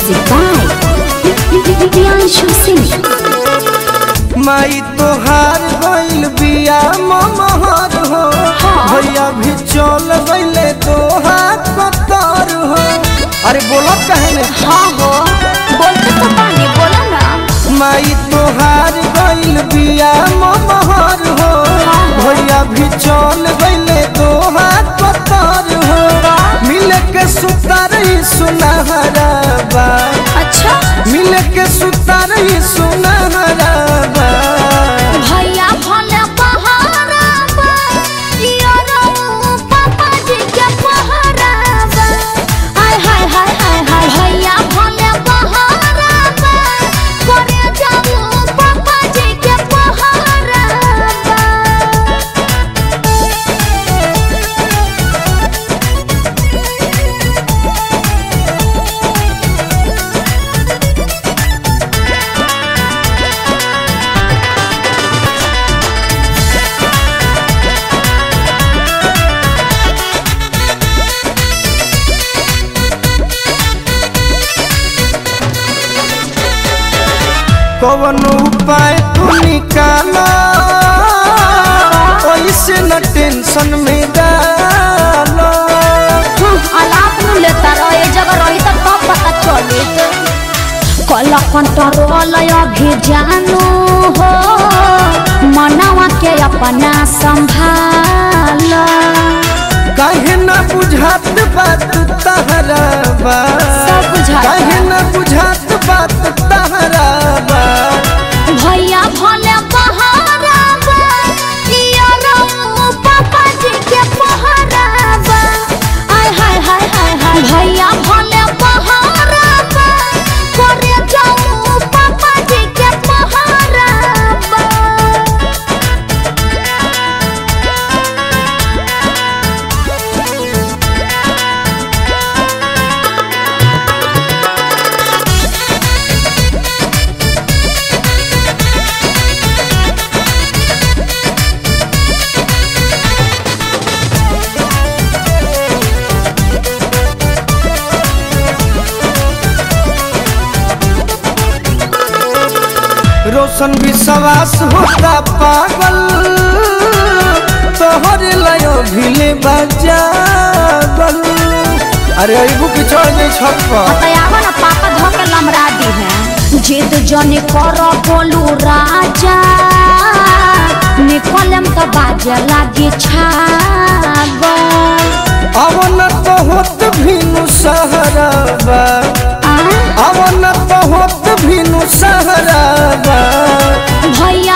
Music by Priyanshu Singh. माई तोहार गइल बिया ममहर हो हाँ। भैया भी चल गइले तोहार कतर हो अरे बोलो कहने हाँ हो बोलते तो पानी बोला ना माई तोहार गइल बिया ममहर हो भैया भी चल गइले तोहार कतर हो मिल के सुतार सुनहरा बा अच्छा मिल के सुतार सुनहरा बा भैया भले पहाड़ा बा यारो पापा जी के पहाड़ा बा हाय हाय हाय हाय हाय भैया भले पहाड़ा बा करे जाऊ पापा जी के पहाड़ा बा कवन उपाय तू निकाला ऐसे न टेंशन में डालो अलाप नु लेता रहे जगह रही तब कब पता चली कल कंट्रोल अभी जानू हो मनवा के अपना संभाल काहे न बुझात बात तहरा बा सब बुझाता। काहे न बुझात बात तहरा बा भैया भले पहाड़ा बा यारो पापा जी के पहाड़ा बा आय हाय हाय हाय हाय भैया भले पहाड़ा बा करे जाऊ पापा जी के पहाड़ा बा रोशन विश्वास होता पागल तोहर लयो भिले बजागल अरे अबू की चढ़ जाई छत पर बतायावा ना पापा धोके लमरा दी है जिद जनी कर बोलू राजा निकलम तो बाजे लागी छागल अवन तो होत भिनु सहराबा आ? अवन तो होत भिनु सहराबा भैया